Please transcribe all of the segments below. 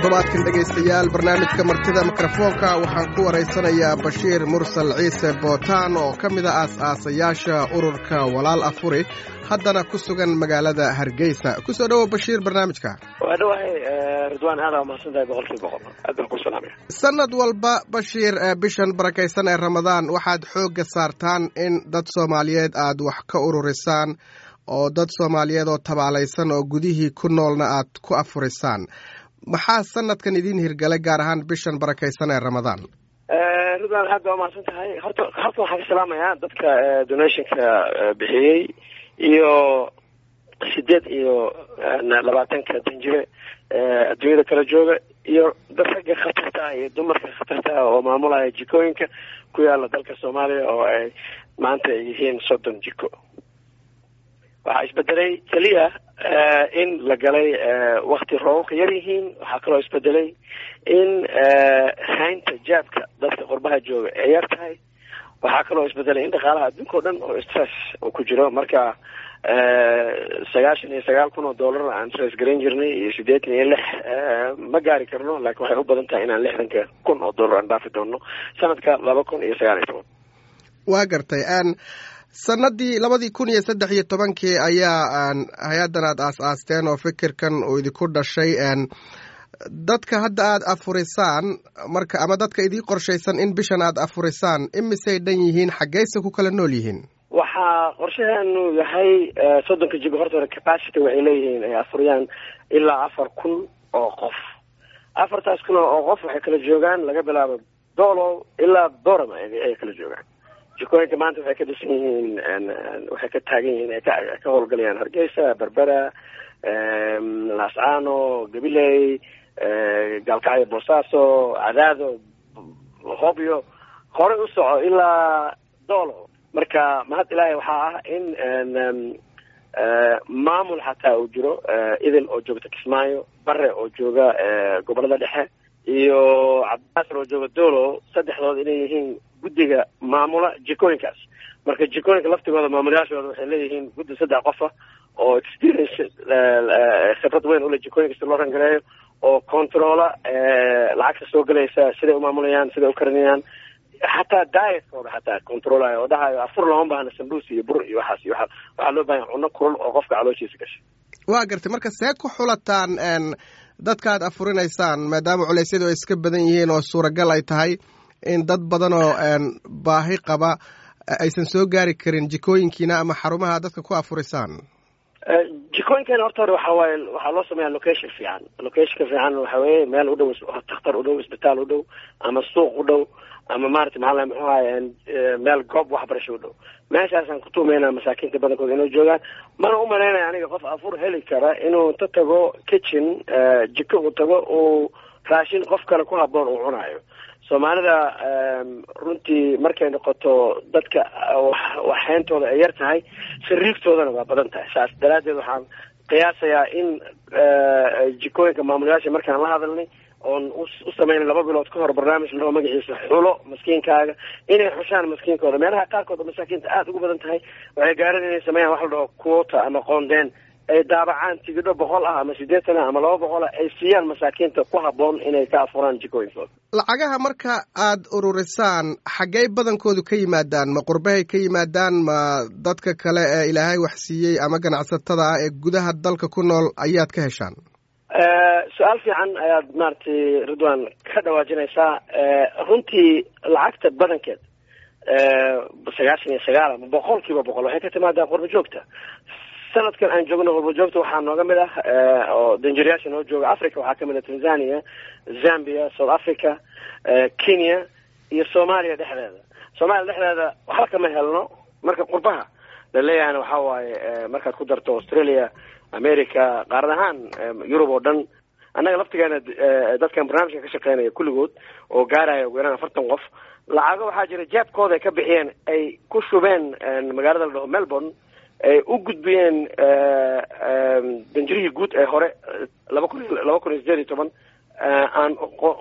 toddobaadkan dhegaystayaal barnaamijka martida mikrofoonka waxaan ku waraysanayaa bashiir mursal ciise bootaan oo ka mid a aas-aasayaasha ururka walaal afuri haddana ku sugan magaalada hargeysa kusoo dhowow bashiir barnaamijka waa dhawahay ridwaan aada umahadsantahay boqolkiiba boqol aad baan ku salaamaya sanad walba bashiir bishan barakaysan ee ramadaan waxaad xoogga saartaan in dad soomaaliyeed aad wax ka ururisaan oo dad soomaaliyeed oo tabaalaysan oo gudihii ku noolna aad ku afurisaan maxaa sanadkan idin hirgalay gaar ahaan bishan barakaysan ee ramadaan ridwaan aad baa umahadsan tahay horta horta waxaan ka salaamayaa dadka donationka bixiyey iyo sideed iyo labaatanka danjire adduunyada kala jooga iyo dad ragga khatarta ah iyo dumarka khatarta ah oo maamulaya jikooyinka ku yaala dalka soomaaliya oo ay maanta ay yihiin soddon jiko waxaa isbedelay keliya in la galay wakti roobabka yar yihiin waxaa kaloo isbedelay in haynta jaabka dadka qurbaha jooga ay yar tahay waxaa kaloo isbedelay in dhaqaalaha adduunka o dhan oo stress uu ku jiro marka sagaashan iyo sagaal kun oo dollar aan stress garan jirnay iyo sideetan iyo lix ma gaari karno laakiin waxay u badan tahay inaan lixdanka kun oo dollar aan dhaafi doono sanadka laba kun iyo sagaal iyo toban waa gartay sanadii labadii kun iyo saddex iyo tobankii ayaa hay-addan aad aas-aasteen oo fikirkan uu idinku dhashay dadka hadda aad afurisaan marka ama dadka idii qorshaysan in bishan aad afurisaan imisay dhan yihiin xaggeyse ku kala nool yihiin waxaa qorshaheenu yahay soddonka jigo horta hore capacity waxay leeyihiin ay afuriyaan ilaa afar kun oo qof afartaas kun oo qof waxay kala joogaan laga bilaabo dolo ilaa dorama ay kala joogaan jikooyinka maanta waxay ka dhisan yihiin waxay ka taagan yihiin ay ka howlgalayaan hargeysa berbera laascaano gabiley gaalkacyo boosaaso cadaado hobyo horey u soco ilaa doolo marka mahad ilaahay waxaa ah in maamul xataa uu jiro idil oo joogta kismaayo bare oo jooga gobolada dhexe iyo cabdinaasir oo jooga dolo saddexdood inay yihiin guddiga maamula jikooyinkaas marka jikooyinka laftigooda maamulayaashooda waxay leeyihiin guddi saddex qofa oo experience khibrad weyn ule jikooyinka si loo rangareeyo oo controla lacagta soo gelaysa siday umaamulayaan siday u karinayaan xataa dietkooda xataa controlayo oo dhahayo afur looma baahna sambuus iyo bur iyo waxaas iyo waxaa loo baahanya cunno kulul oo qofka calooshiisa gashay waa gartay marka see ku xulataan dadka aad afurinaysaan maadaama culeysyadu ay iska badan yihiin oo suuragal ay tahay in dad badan oo baahi qaba aysan soo gaari karin jikooyinkiina ama xarumaha dadka ku afurisaan jikooyinkeena horta hore waxa waaye waxaa loo sameeyaa location fiican locationka fiican waxa weeye meel u dhow takhtar u dhow isbitaal u dhow ama suuq u dhow ama maarata maxaa muxuu ahaye meel goob waxbarasho u dhow meeshaasaan kutuumeynaa masaakiinta badankooda inay joogaan mana u malaynaya aniga qof afur heli kara inuu inta tago kitchen jiko uu tago uu raashin qof kale ku haboon uu cunayo soomaalida runtii markay noqoto dadka waxhayntooda ay yar tahay sariigtoodana waa badan tahay saas daraaddeed waxaan qiyaasayaa in jikooyinka maamulayaasha markaan la hadalnay oon u sameynay laba bilood ka hor barnaamij lao magaciisa xulo maskiinkaaga inay xushaan maskiinkooda meelaha qaarkood oo masaakiinta aada ugu badan tahay waxay gaaran inay sameeyaan wax la dhaho quota ama qoondeen ay daabacaan tigidho boqol ah ama siddeetan ah ama laba boqol ah ay siiyaan masaakiinta ku habboon inay ka afuraan jikooyinkooda lacagaha marka aad ururisaan xaggey badankoodu ka yimaadaan ma qurbahay ka yimaadaan ma dadka kale ee ilaahay wax siiyey ama ganacsatada ah ee gudaha dalka ku nool ayaad ka heshaan su-aal fiican ayaad maaragtay ridwan ka dhawaajinaysaa runtii lacagta badankeed sagaashan iyo sagaal ama boqol kiiba boqol waxay ka timaadaa qurba joogta sanadkan aan joogno qurba joogta waxaa nooga mid ah oo danjirayaasha noo jooga africa waxaa kamid ah tanzania zambia south africa kenya iyo soomaaliya dhexdeeda soomaaliya dhexdeeda waxba kama helno marka qurbaha laleeyahayna waxaa waaye markaad ku darto australia america qaarad ahaan yurub oo dhan annaga laftigeena dadkan barnaamijka ka shaqeynaya kulligood oo gaaraya ugu yaraan afartan qof lacago waxaa jira jaabkooda ay ka bixiyeen ay ku shubeen magaalada la dhaho melbourne ay u gudbiyeen danjirihii guud ee hore laba kun laba kun iyo sideed iyo toban aan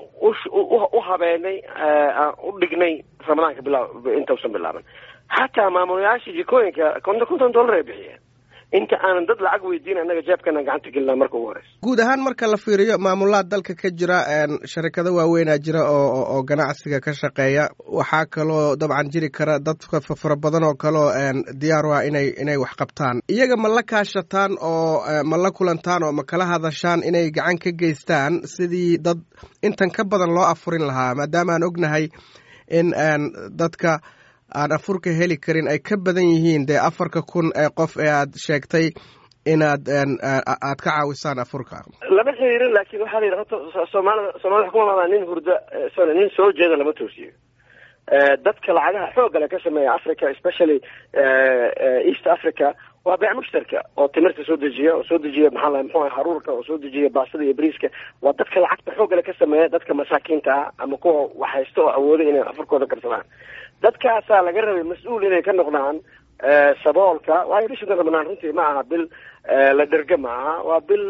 u habeenay aan u dhignay ramadaanka bilaa intausan bilaaban xataa maamulayaasha jikooyinka konton konton dollar ay bixiyeen inta aanan dad lacag weydiin annaga jeebkana gacanta gelinaa marka ugu horeysa guud ahaan marka la fiiriyo maamulaad dalka ka jira sharikado waaweynaa jira oo oo ganacsiga ka shaqeeya waxaa kaloo dabcan jiri kara dad fara badan oo kaleo diyaar u ah inay inay wax qabtaan iyaga ma la kaashataan oo ma la kulantaan oo ma kala hadashaan inay gacan ka geystaan sidii dad intan ka badan loo afurin lahaa maadaama aan ognahay in dadka aan afurka heli karin ay ka badan yihiin dee afarka kun ee qof ee aad sheegtay inaad aad ka caawisaan afurka lama xiriirin laakiin waxaa la yidhi horta soomaalida soomaalida waxaa kuma madaa nin hurda sorry nin soo jeeda lama toosiyo dadka lacagaha xoogale ka sameeya africa especially east africa waa beec mushtarka oo timirta soo dejiya oo soo dejiya maxaa lahay muxuu haruurka oo soo dejiya baastada iyo bariiska waa dadka lacagta xoogale ka sameeya dadka masaakiinta ah ama kuwa wax haysta oo awooda inay afurkooda karsadaan dadkaasaa laga rabay mas-uul inay ka noqdaan saboolka waayo bisha ramadaan runtii ma aha bil la dherga ma aha waa bil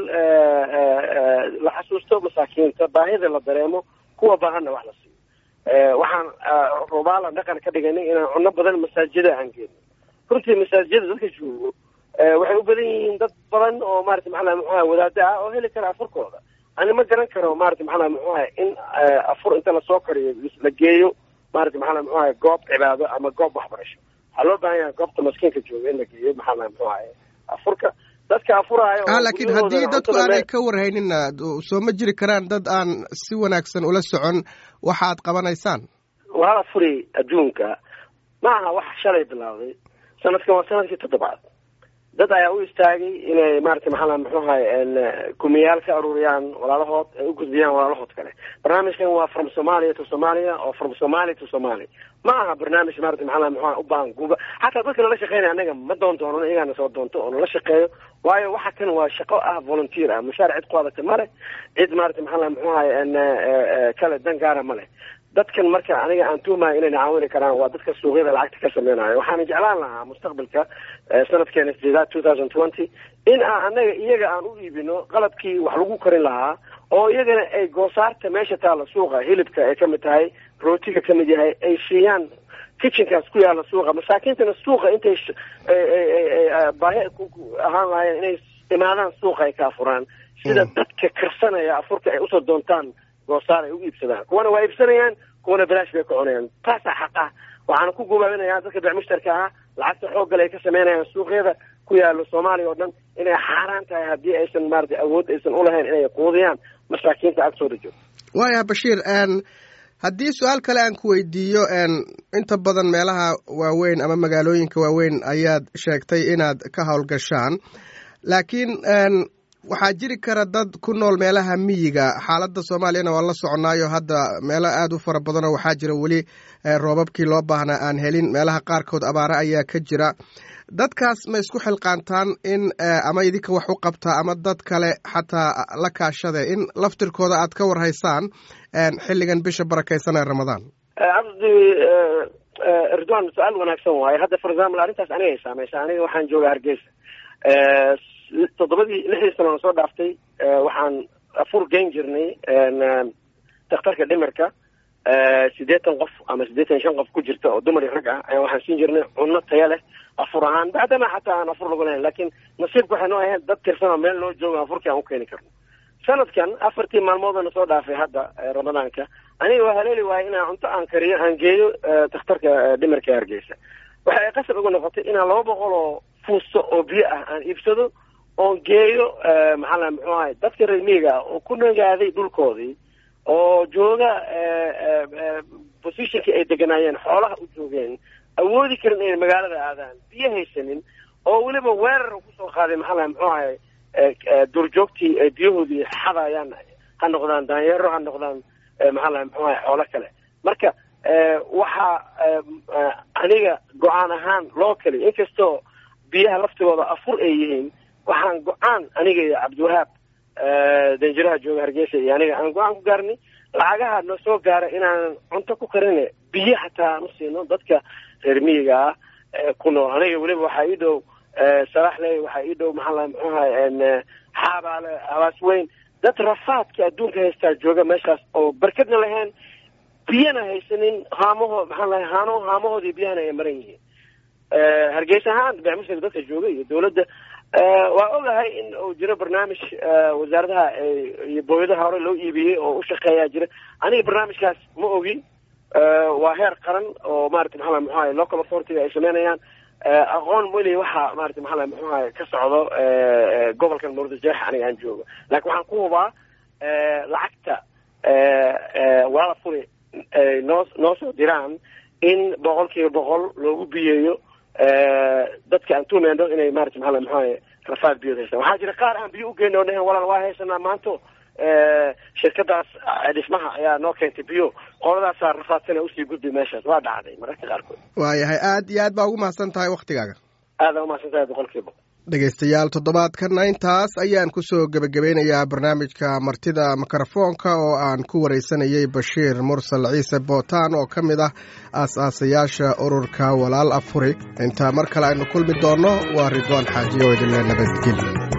la xasuusto masaakiinta baahida la dareemo kuwa baahanna wax la siiyo waxaan rubaala dhaqan ka dhiganay inaan cuno badan masaajida aan geeno runtii masaajida dadka joogo waxay u badan yihiin dad badan oo maarata maxaa muxuaha wadaada ah oo heli kara afurkooda ani ma garan karo maarata maxaa muxuaha in afur inta lasoo kariyo la geeyo maarata maxaa muxuaha goob cibaado ama goob waxbarasho waxaa loo baahan yahay goobta maskiinka jooga in la geeyo maxaa muxuaha afurka dadka afuraayo ah laakiin haddii dadku aanay ka warhaynina soo ma jiri karaan dad aan si wanaagsan ula socon waxaad qabanaysaan waa afuri adduunka ma aha wax shalay bilowday sanadkan waa sanadkii toddobaad dad ayaa u istaagay inay maarata maxaa muxuahay kumiyaal ka aruuriyaan walaalahood ay u gudbiyaan walaalahood kale barnaamijkan waa from somalia to somalia oo from somalia to somalia ma aha barnaamij maarata maxaa muxuha u baahan guuba xataa dadka nala shaqeynaya anaga ma doon doono iyagaana soo doonto oo nala shaqeeyo waayo waxa kan waa shaqo ah volunteer ah mushaar cid ku adagta ma leh cid maarata maxaa muxuahay kale dan gaara ma leh dadkan marka aniga aan tuhmaya inayna caawini karaan waa dadka suuqyada lacagta ka sameynayo waxaana jeclaan lahaa mustaqbalka sanadkeena sideedaad two thousand twenty in aan anaga iyaga aan u iibino qalabkii wax lagu karin lahaa oo iyagana ay goosaarta meesha taalla suuqa hilibka ay kamid tahay rootiga kamid yahay ay siiyaan kitchenkaas ku yaalla suuqa masaakiintana suuqa intay baahi ahaan lahaayeen inay imaadaan suuqa ay ka afuraan sida dadka karsanaya afurka ay usoo doontaan goosaar ay u iibsadaan kuwana waa iibsanayaan kuwana balaash bay ka cunayaan taasaa xaq ah waxaana ku gubaabinayaa dadka beec mushtarka ah lacagta xooggale ay ka sameynayaan suuqyada ku yaalo soomaaliya oo dhan inay xaaraan tahay haddii aysan maarata awood aysan ulahayn inay quudiyaan masaakiinta agtooda joogo waaya bashiir haddii su-aal kale aan ku weydiiyo inta badan meelaha waaweyn ama magaalooyinka waaweyn ayaad sheegtay inaad ka howlgashaan laakiin waxaa jiri kara dad ku nool meelaha miyiga xaaladda soomaaliyana waa la soconaayo hadda meelo aada u fara badanoo waxaa jira weli roobabkii loo baahnaa aan helin meelaha qaarkood abaare ayaa ka jira dadkaas ma isku xilqaantaan in ama idinka wax u qabtaa ama dad kale xataa la kaashade in laftirkooda aad ka warhaysaan xilligan bisha barakaysan ee ramadaan cabdi ridwan su-aal wanaagsan waaye hadda for example arrintaas aniga ay saameysa aniga waxaan jooga hargeysa toddobadii lixdii sano soo dhaaftay waxaan afur geyn jirnay dakhtarka dhimirka siddeetan qof ama siddeetan shan qof ku jirta oo dumar iyo rag ah ayaa waxaan siin jirnay cunno taya leh afur ahaan bacdama xataa aan afur lagu lahayn laakiin nasiibka waxay noo ahayd dad tirsan oo meel noo jooga afurkii aan u keeni karno sanadkan afartii maalmoodana soo dhaafay hadda ramadaanka aniga waa haleeli waayay inaan cunto aan kariyo aan geeyo dakhtarka dhimirka hargeysa waxa ay qasab ugu noqotay inaan laba boqol oo fuusto oo biyo ah aan iibsado oon geeyo maxaa la muxuu ahay dadka reer miyiga ah oo ku nagaaday dhulkoodii oo jooga positionkii ay deganaayeen xoolaha u joogeen awoodi karin inay magaalada aadaan biyo haysanin oo weliba weerar kusoo qaaday maxaa la muxuu ahay duurjoogtii ay biyahoodii xadayaan ha noqdaan daanyeero ha noqdaan maxaa la muxuu ahay xoolo kale marka waxaa aniga go-aan ahaan loo kali inkastoo biyaha laftigooda afur ay yihiin waxaan go-aan aniga iyo cabdiwahaab danjiraha jooga hargeysa iyo aniga aan go-aan ku gaarnay lacagaha noo soo gaara inaanan cunto ku karine biyo xataa aan u siino dadka reer miyiga ah ku nool aniga weliba waxaa ii dhow salaxley waxaa ii dhow maxaa la muxuahay xaabaale habaas weyn dad rafaadka adduunka haystaa jooga meeshaas oo barkadna lahayn biyana haysanin haamaho maxaa lahay haano haamahoodii biyahana ay maran yihiin hargeysa ahaan beecmushirka dadka jooga iyo dawladda waa ogahay in uu jiro barnaamij wasaaradaha iyo booyadaha hore loo iibiyey oo u shaqeeyaa jira aniga barnaamijkaas ma ogi waa heer qaran oo maarata maxaa muxuahay local authority ay sameynayaan aqoon weli waxa maarata maxaa muxuahay ka socdo gobolkan murudajeex aniga aan joogo laakiin waxaan ku hubaa lacagta walaala furi noo noo soo diraan in boqol kiiba boqol loogu biyeeyo dadka aan tuumeyno inay maarata maxaa muxuahay rafaad biyood haystaan waxaa jira qaar aan biyo ugeyna o dhahen walaal waa haysanaa maanto shirkadaas dhismaha ayaa noo keentay biyo qoladaasaa rafaadsana usii gudbi meeshaas waa dhacday mararka qaarkood waayahay aad iyo aad baa ugu mahadsan tahay waktigaaga aada umahadsan tahay boqol kiiba dhegaystayaal toddobaadkana intaas ayaan kusoo gebagabeynayaa barnaamijka martida mikrofoonka oo aan ku wareysanayay bashiir mursal ciise bootaan oo ka mid ah aas-aasayaasha ururka walaal afuri intaa mar kale aynu kulmi doonno waa ridwaan xaajiyo idinle nabadgelyo